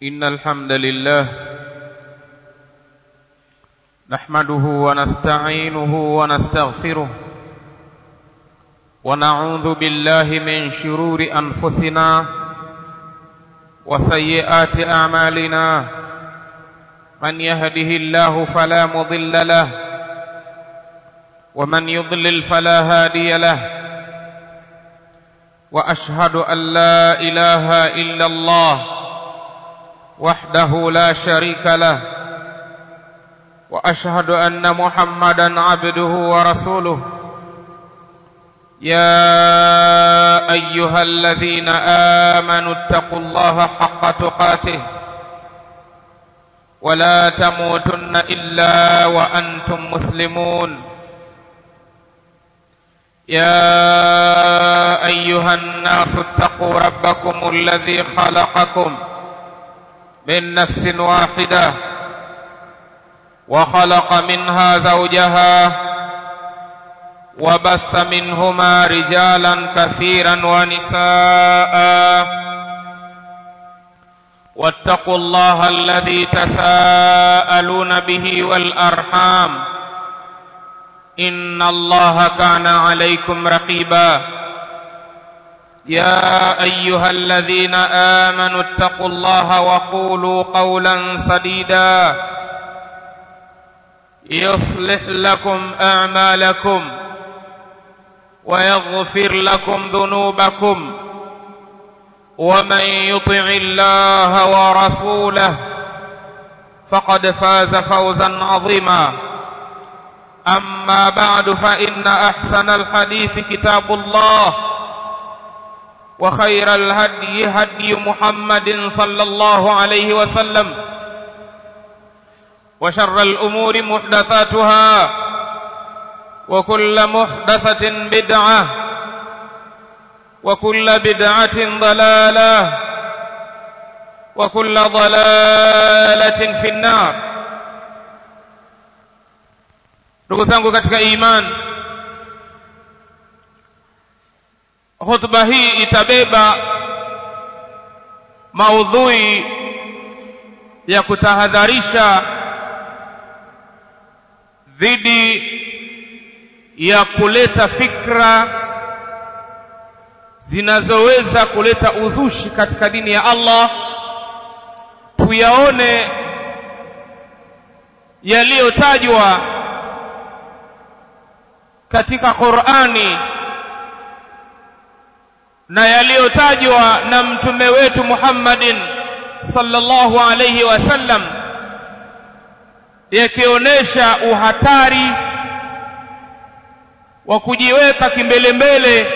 إن الحمد لله نحمده ونستعينه ونستغفره ونعوذ بالله من شرور أنفسنا وسيئات أعمالنا من يهده الله فلا مضل له ومن يضلل فلا هادي له واشهد ان لا اله الا الله وحده لا شريك له واشهد ان محمدا عبده ورسوله يا ايها الذين امنوا اتقوا الله حق تقاته ولا تموتن الا وانتم مسلمون يا ايها الناس اتقوا ربكم الذي خلقكم من نفس واحده وخلق منها زوجها وبث منهما رجالا كثيرا ونساء واتقوا الله الذي تساءلون به والارحام ان الله كان عليكم رقيبا يا ايها الذين امنوا اتقوا الله وقولوا قولا سديدا يصلح لكم اعمالكم ويغفر لكم ذنوبكم ومن يطع الله ورسوله فقد فاز فوزا عظيما اما بعد فان احسن الحديث كتاب الله وخير الهدي هدي محمد صلى الله عليه وسلم وشر الامور محدثاتها وكل محدثه بدعه وكل بدعه ضلاله وكل ضلاله في النار ndugu zangu katika iman hotuba hii itabeba maudhui ya kutahadharisha dhidi ya kuleta fikra zinazoweza kuleta uzushi katika dini ya Allah tuyaone yaliyotajwa katika Qur'ani na yaliyotajwa na mtume wetu Muhammadin sallallahu alayhi wasallam yakionyesha uhatari wa kujiweka kimbelembele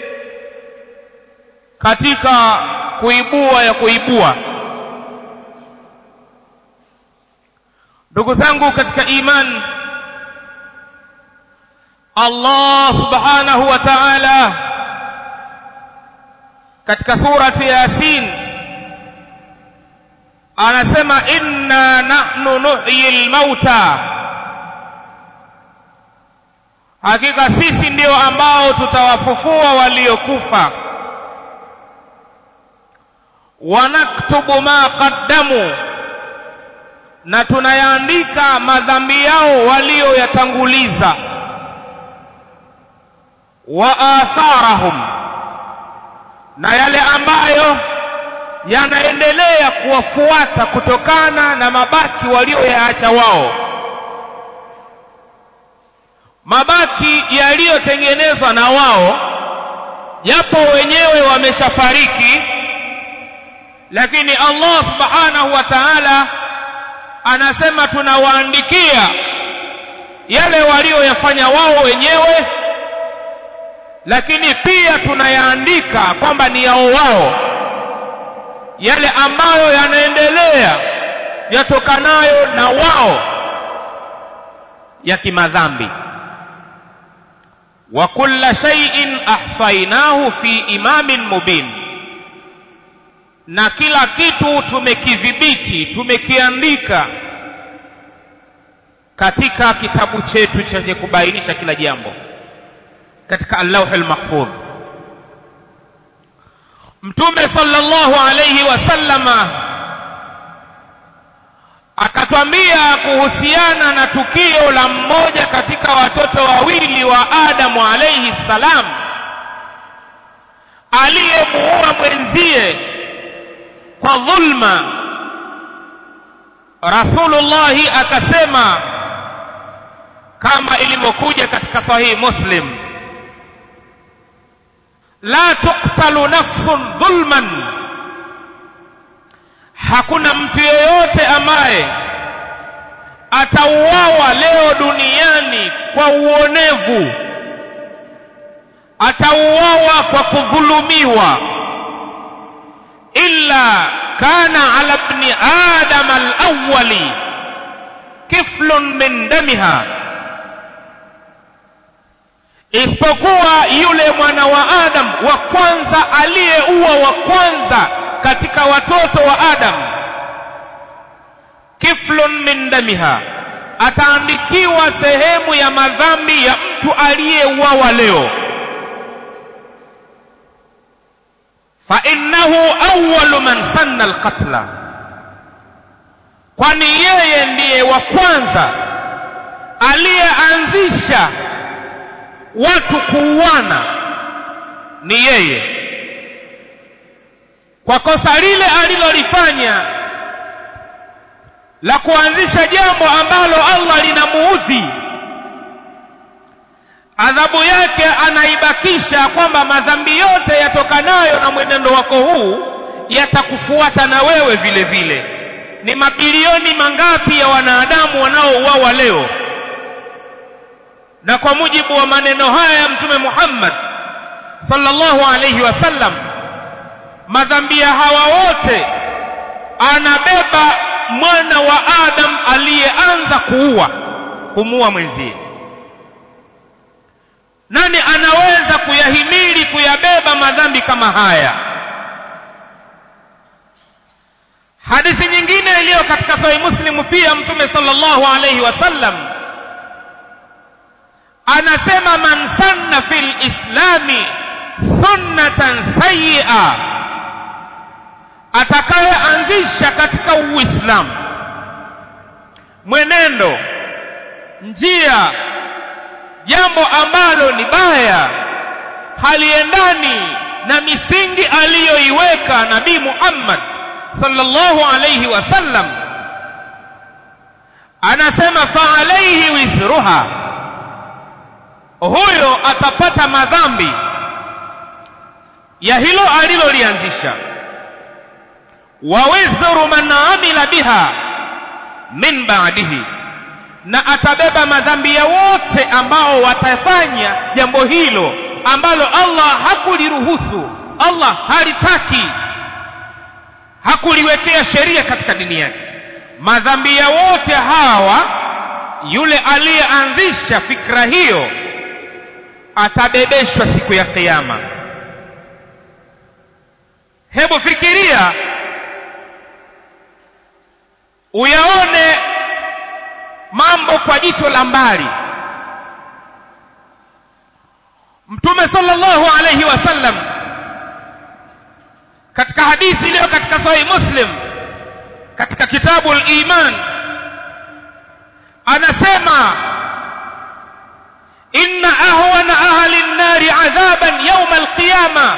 katika kuibua ya kuibua ndugu zangu katika imani Allah subhanahu wa ta'ala katika surati Yasin anasema inna nahnu nuhyi al-mauta hakika sisi ndio ambao tutawafufua waliokufa wanaktubu ma qaddamu na tunayaandika madhambi yao walioyatanguliza wa atharahum na yale ambayo yanaendelea kuwafuata kutokana na mabaki walioyaacha wao mabaki yaliyotengenezwa na wao japo wenyewe wameshafariki lakini Allah subhanahu wa ta'ala anasema tunawaandikia yale walioyafanya wao wenyewe lakini pia tunayaandika kwamba ni yao wao yale ambayo yanaendelea yatokanayo na wao ya kimadhambi wa kulla shay'in ahsainahu fi imamin mubin na kila kitu tumekidhibiti tumekiandika katika kitabu chetu chenye kubainisha kila jambo katika al-lawhul mahfudh mtume sallallahu alayhi wasallama akatwambia kuhusiana na tukio la mmoja katika watoto wawili wa Adamu alayhi salam aliyemuua mwenzie kwa dhulma Rasulullahi akasema kama ilivyokuja katika sahihi Muslim la tuqtalu nafsun dhulman hakuna mtu yeyote ambaye atauawa leo duniani kwa uonevu atauawa kwa kudhulumiwa illa kana ala ibni adam alawwali kiflun min damiha isipokuwa yule mwana wa adam wa kwanza aliyeua wa kwanza katika watoto wa adam kiflun min damiha ataandikiwa sehemu ya madhambi ya mtu aliyeuawa leo فإنه أول من سن القتل kwani yeye ndiye wa kwanza aliyeanzisha watu kuuana ni yeye kwa kosa lile alilolifanya la kuanzisha jambo ambalo Allah linamuudhi adhabu yake anaibakisha kwamba madhambi yote yatokanayo na mwenendo wako huu yatakufuata na wewe vile vile ni mabilioni mangapi ya wanadamu wanaouawa leo na kwa mujibu wa maneno haya ya mtume Muhammad sallallahu alayhi wasallam madhambi ya hawa wote anabeba mwana wa Adam aliyeanza kuua kumuua mwenzie nani anaweza kuyahimili kuyabeba madhambi kama haya hadithi nyingine iliyo katika sahih muslim pia mtume sallallahu alayhi wasallam anasema man sanna fil islami sunnatan sayyi'a atakayeanzisha katika uislamu mwenendo njia jambo ambalo ni baya haliendani na misingi aliyoiweka nabii Muhammad sallallahu alayhi wasallam anasema fa alayhi withruha huyo atapata madhambi ya hilo alilolianzisha wa wizru man amila biha min ba'dihi na atabeba madhambi ya wote ambao watafanya jambo hilo ambalo Allah hakuliruhusu Allah halitaki hakuliwekea sheria katika dini yake madhambi ya wote hawa yule aliyeanzisha fikra hiyo atabebeshwa siku ya kiyama hebu fikiria uyaone mambo kwa jicho la mbali mtume sallallahu alayhi wasallam katika hadithi iliyo katika sahih muslim katika kitabu al-iman anasema inna ahwana ahli an-nari adhaban yawm al-qiyama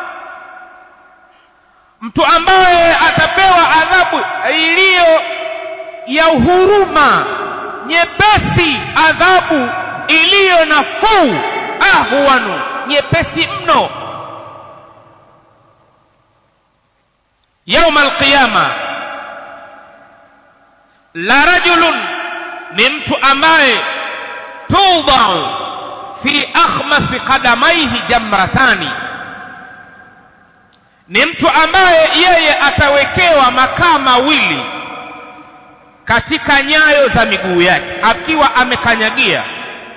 mtu ambaye atapewa adhabu iliyo ya huruma nyepesi adhabu iliyo nafuu ahwanu nyepesi mno yauma alqiyama la rajulun ni mtu ambaye tudau fi akhmafi qadamaihi jamratani ni mtu ambaye yeye atawekewa makaa mawili katika nyayo za miguu yake akiwa amekanyagia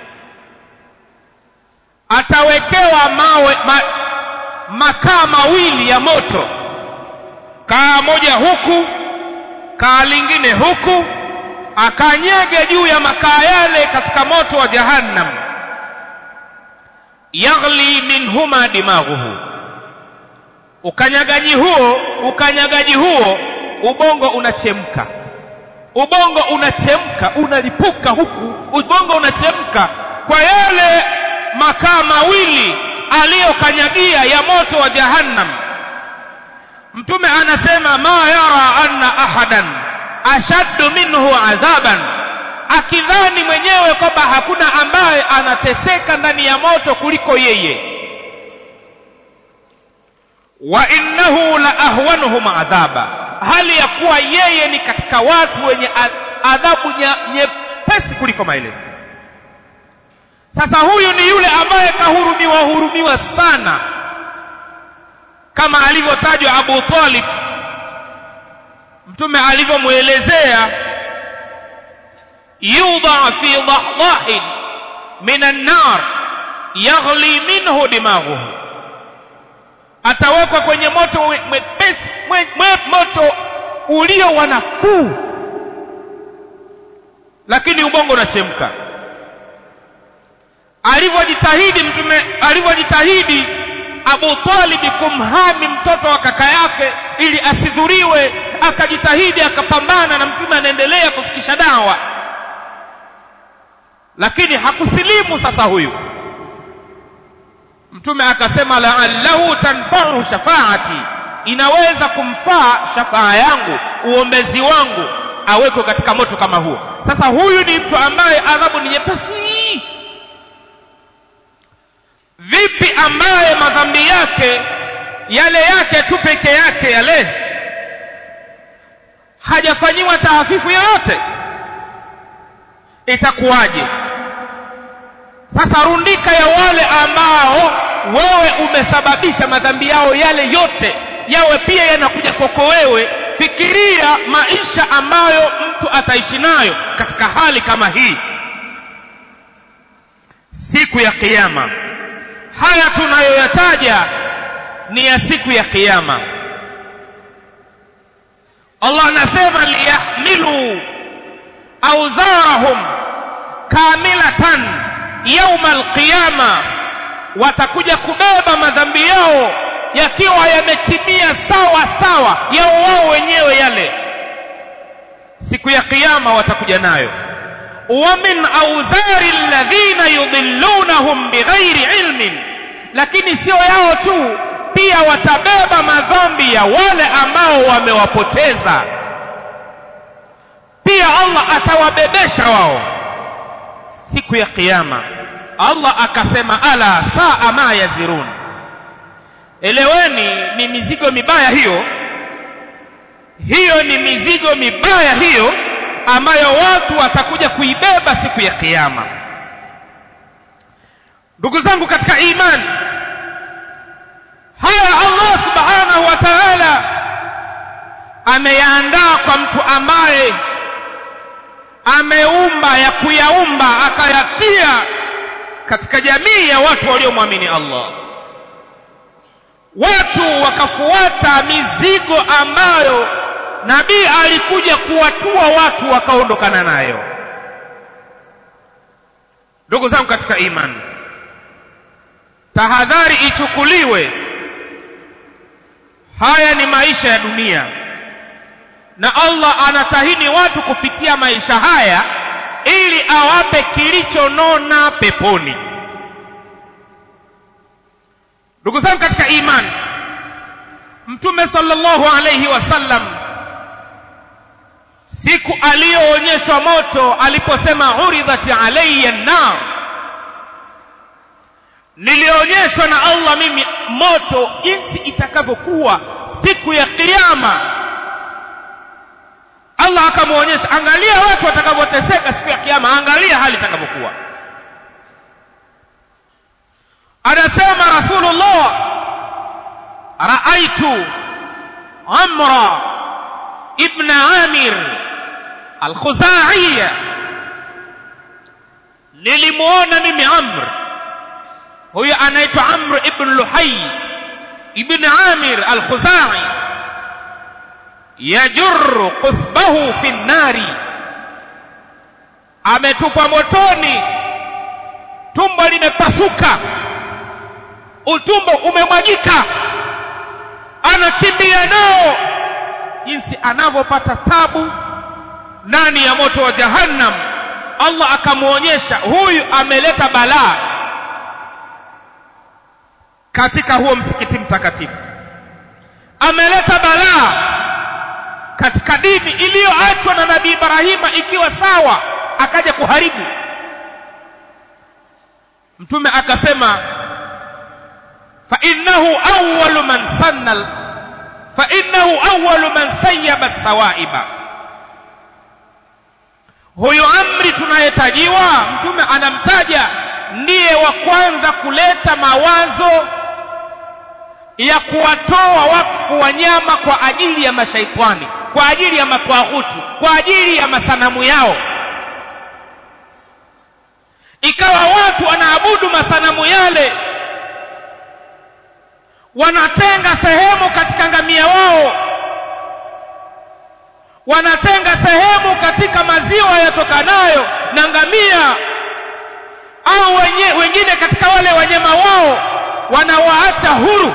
atawekewa mawe ma, makaa mawili ya moto kaa moja huku kaa lingine huku akanyege juu ya makaa yale katika moto wa jahannam yaghli minhuma dimaghuhu ukanyagaji huo ukanyagaji huo ubongo unachemka ubongo unachemka unalipuka huku ubongo unachemka kwa yale makaa mawili aliyokanyagia ya moto wa jahannam mtume anasema ma yara anna ahadan ashaddu minhu adhaban akidhani mwenyewe kwamba hakuna ambaye anateseka ndani ya moto kuliko yeye wa innahu la ahwanuhum adhaba hali ya kuwa yeye ni katika watu wenye adhabu nyepesi kuliko maelezo sasa huyu ni yule ambaye kahurumiwa hurumiwa sana kama alivyotajwa Abu Talib mtume alivyomwelezea yudha fi dahdahin min an-nar yaghli minhu dimaghuhu atawekwa kwenye moto mwepesi moto ulio wa nafuu lakini ubongo unachemka alivyojitahidi mtume alivyojitahidi Abu Talib kumhami mtoto wa kaka yake ili asidhuriwe akajitahidi akapambana na mtume anaendelea kufikisha dawa lakini hakusilimu sasa huyu mtume akasema la'allahu tanfa'u shafaati inaweza kumfaa shafaa yangu uombezi wangu awekwe katika moto kama huo sasa huyu ni mtu ambaye adhabu ni nyepesi vipi ambaye madhambi yake yale yake tu peke yake yale hajafanyiwa taafifu yoyote itakuwaje sasa rundika ya wale ambao wewe umesababisha madhambi yao yale yote yawe pia yanakuja kwako wewe fikiria maisha ambayo mtu ataishi nayo katika hali kama hii siku ya kiyama haya tunayoyataja ni ya siku ya kiyama Allah anasema liyahmilu auzarahum kamilatan yauma alqiyama watakuja kubeba madhambi yao yakiwa yametimia sawa sawa yao wao wenyewe yale siku ya kiyama watakuja nayo wa min audhari alladhina yudhillunahum bighairi ilmin lakini sio yao tu pia watabeba madhambi ya wale ambao wamewapoteza pia Allah atawabebesha wao siku ya kiyama Allah akasema ala saa ma yazirun eleweni ni mizigo mibaya hiyo hiyo ni mizigo mibaya hiyo ambayo watu watakuja kuibeba siku ya kiyama ndugu zangu katika imani haya Allah subhanahu wa ta'ala ameyaandaa kwa mtu ambaye ameumba ya kuyaumba akayatia katika jamii ya watu waliomwamini Allah watu wakafuata mizigo ambayo nabii alikuja kuwatua watu wakaondokana nayo ndugu zangu katika imani tahadhari ichukuliwe haya ni maisha ya dunia na Allah anatahini watu kupitia maisha haya ili awape kilichonona peponi ndugu zangu katika imani mtume sallallahu alayhi wasallam siku aliyoonyeshwa moto aliposema uridhat alayya an-nar nilionyeshwa na Allah mimi moto jinsi itakavyokuwa siku ya kiyama Allah akamwonyesha angalia watu watakavyoteseka siku ya kiyama angalia hali itakavyokuwa anasema rasulullah raaitu amra ibn amir al-khuzaiya nilimuona mimi amr huyo anaitwa amr ibn luhay ibn amir al-khuzai yajurru qusbahu fi nnari ametupwa motoni tumbo limepasuka utumbo umemwagika anakimbia nao jinsi anavyopata tabu ndani ya moto wa jahannam Allah akamwonyesha huyu ameleta balaa katika huo msikiti mtakatifu ameleta balaa katika dini iliyoachwa na nabii Ibrahima ikiwa sawa akaja kuharibu mtume akasema fa innahu awwalu man sanna fa innahu awwalu man sayyaba thawaiba huyu amri tunayetajiwa mtume anamtaja ndiye wa kwanza kuleta mawazo ya kuwatoa wakfu wanyama kwa ajili ya mashaitani kwa ajili ya matwaghuti kwa ajili ya masanamu yao ikawa watu wanaabudu masanamu yale wanatenga sehemu katika ngamia wao wanatenga sehemu katika maziwa yatokanayo na ngamia au wenye, wengine katika wale wanyama wao wanawaacha huru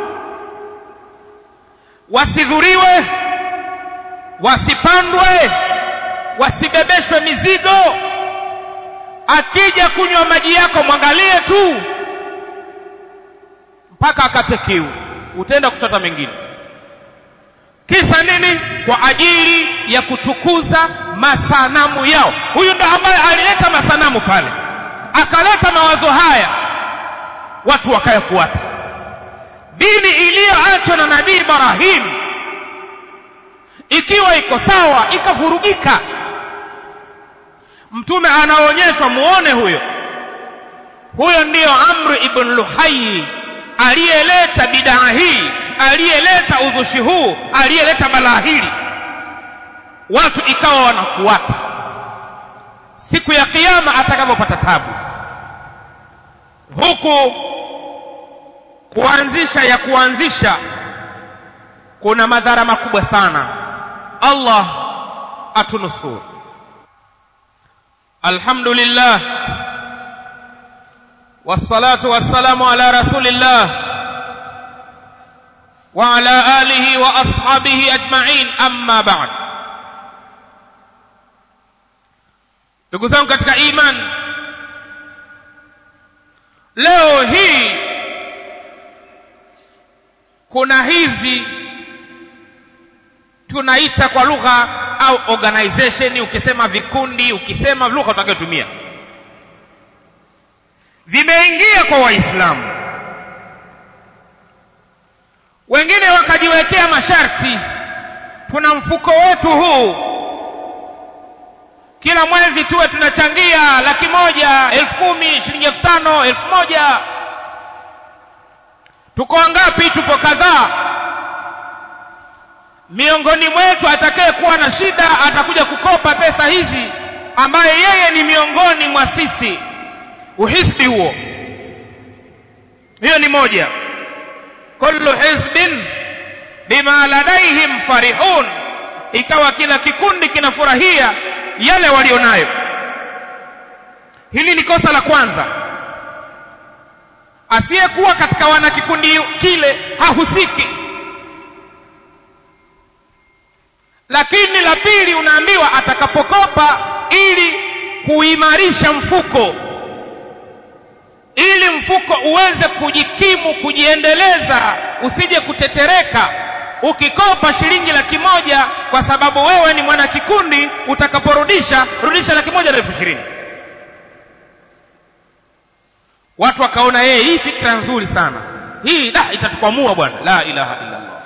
wasidhuriwe wasipandwe wasibebeshwe mizigo akija kunywa maji yako mwangalie tu mpaka akate kiu utaenda kuchota mengine kisa nini kwa ajili ya kutukuza masanamu yao huyu ndo ambaye alileta masanamu pale akaleta mawazo haya watu wakayafuata dini iliyoachwa na nabii Ibrahim ikiwa iko sawa ikavurugika mtume anaonyeshwa muone huyo huyo ndiyo Amr ibn Luhai aliyeleta bidaa hii aliyeleta uzushi huu aliyeleta balaa hili watu ikawa wanafuata siku ya kiyama atakapopata tabu huku kuanzisha ya kuanzisha kuna madhara makubwa sana Allah atunusuru alhamdulillah والصلاة والسلام على رسول الله وعلى آله وأصحابه أجمعين أما بعد ndugu zangu katika iman leo hii kuna hizi tunaita kwa lugha au organization ukisema vikundi ukisema lugha utakayotumia vimeingia kwa waislamu wengine wakajiwekea masharti tuna mfuko wetu huu kila mwezi tuwe tunachangia laki moja elfu kumi shilingi elfu tano elfu moja tuko wangapi tupo kadhaa miongoni mwetu atakaye kuwa na shida atakuja kukopa pesa hizi ambaye yeye ni miongoni mwa sisi uhisbi huo hiyo ni moja kullu hizbin bima ladaihim farihun ikawa kila kikundi kinafurahia yale walionayo hili ni kosa la kwanza asiyekuwa katika wanakikundi kile hahusiki lakini la pili unaambiwa atakapokopa ili kuimarisha mfuko ili mfuko uweze kujikimu kujiendeleza usije kutetereka ukikopa shilingi laki moja kwa sababu wewe ni mwana kikundi utakaporudisha rudisha laki moja na elfu ishirini watu wakaona yeye hii fikra nzuri sana hii da itatukwamua bwana la ilaha illa allah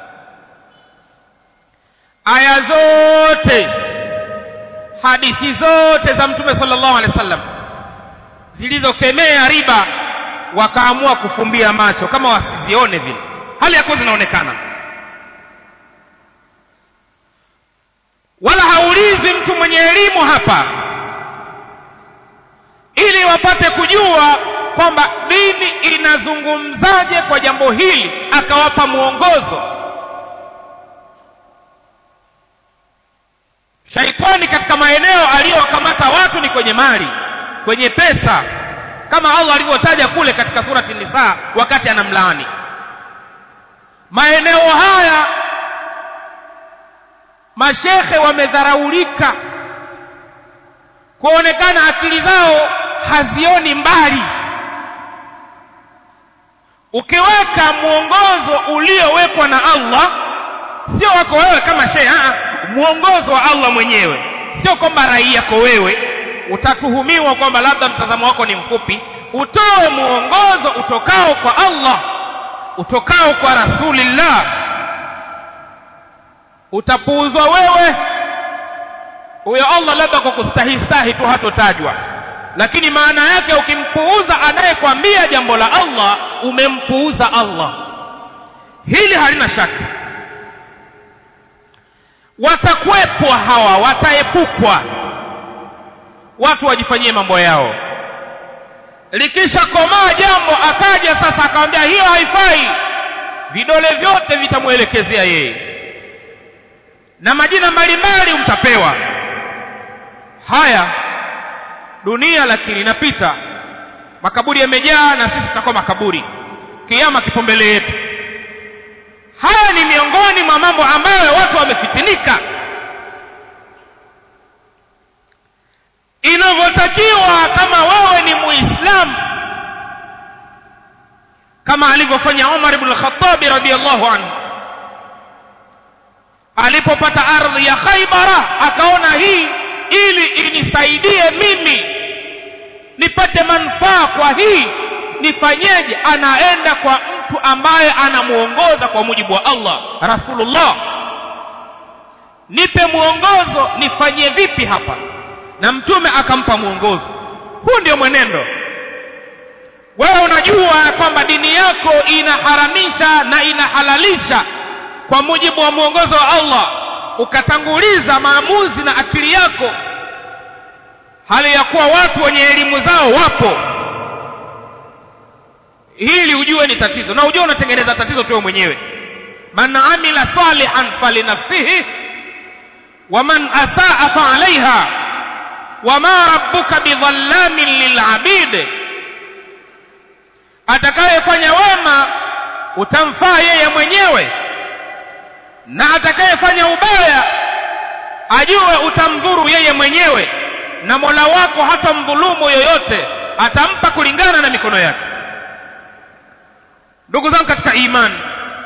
aya zote hadithi zote za mtume sallallahu alaihi wasallam zilizokemea riba wakaamua kufumbia macho kama wasizione vile hali yakuwa zinaonekana wala haulizi mtu mwenye elimu hapa ili wapate kujua kwamba dini inazungumzaje kwa jambo hili akawapa mwongozo shaitani katika maeneo aliyowakamata watu ni kwenye mali kwenye pesa kama Allah alivyotaja kule katika surati Nisa wakati anamlaani maeneo haya mashekhe wamedharaulika kuonekana akili zao hazioni mbali ukiweka mwongozo uliowekwa na Allah sio wako wewe kama shehe mwongozo wa Allah mwenyewe sio kwamba rai yako wewe utatuhumiwa kwamba labda mtazamo wako ni mfupi utoe mwongozo utokao kwa Allah utokao kwa rasulillah utapuuzwa wewe huyo Allah labda kwa kustahistahi tu hatotajwa lakini maana yake ukimpuuza anayekwambia jambo la Allah umempuuza Allah hili halina shaka watakwepwa hawa wataepukwa watu wajifanyie mambo yao likisha komaa jambo akaja sasa akamwambia hiyo haifai vidole vyote vitamwelekezea yeye na majina mbalimbali mtapewa haya dunia lakini inapita makaburi yamejaa na sisi tutakuwa makaburi kiama kipo mbele yetu haya ni miongoni mwa mambo ambayo watu wamefitinika inavyotakiwa kama wewe ni muislamu kama alivyofanya Umar ibn al-Khattab radiyallahu anhu alipopata ardhi ya Khaybara akaona hii ili inisaidie mimi nipate manufaa kwa hii nifanyeje anaenda kwa mtu ambaye anamuongoza kwa mujibu wa Allah Rasulullah nipe mwongozo nifanyie vipi hapa na mtume akampa mwongozo huu ndio mwenendo wewe unajua kwamba dini yako inaharamisha na inahalalisha kwa mujibu wa mwongozo wa Allah ukatanguliza maamuzi na akili yako hali ya kuwa watu wenye elimu zao wapo hili ujue ni tatizo na ujue unatengeneza tatizo tu mwenyewe man amila salihan falinafsihi wa man asaa fa alaiha wama rabbuka bidhallamin lilabid atakayefanya wema utamfaa yeye mwenyewe na atakayefanya ubaya ajue utamdhuru yeye mwenyewe na Mola wako hatamdhulumu yoyote atampa kulingana na mikono yake ndugu zangu katika imani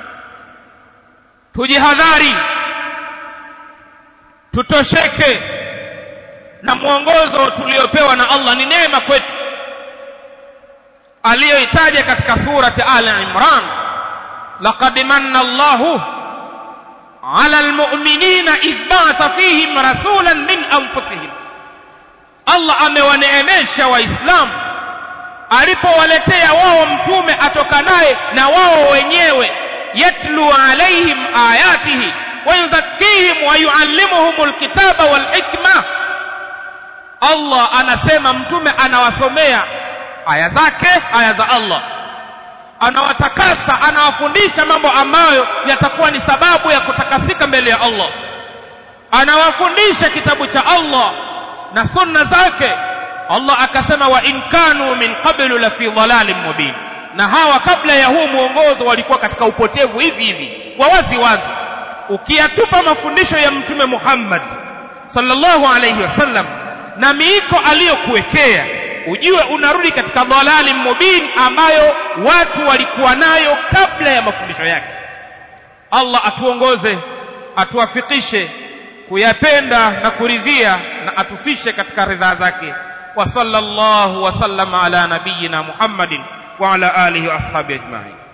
tujihadhari tutosheke na mwongozo tuliopewa na Allah ni neema kwetu aliyoitaja katika surati Ali Imran laqad manna Allahu ala almu'minina idh ba'atha fihim rasulan min anfusihim Allah amewaneemesha waislamu alipowaletea wao mtume atokanaye na wao wenyewe yatlu alaihim ayatihi wayuzakkihim wayuallimuhum alkitaba walhikma Allah anasema mtume anawasomea aya zake aya za Allah anawatakasa anawafundisha mambo ambayo yatakuwa ni sababu ya kutakasika mbele ya Allah anawafundisha kitabu cha Allah na sunna zake Allah akasema wa in kanu min qablu la fi dhalalin mubin na hawa kabla ya huu mwongozo walikuwa katika upotevu hivi hivi wa wazi wazi ukiyatupa mafundisho ya mtume Muhammad sallallahu alayhi wasallam na miiko aliyokuwekea ujue unarudi katika dhalali mubin ambayo watu walikuwa nayo kabla ya mafundisho yake Allah atuongoze atuwafikishe kuyapenda na kuridhia na atufishe katika ridhaa zake wa sallallahu wa sallama ala nabiyyina Muhammadin wa ala alihi wa ashabihi ajma'in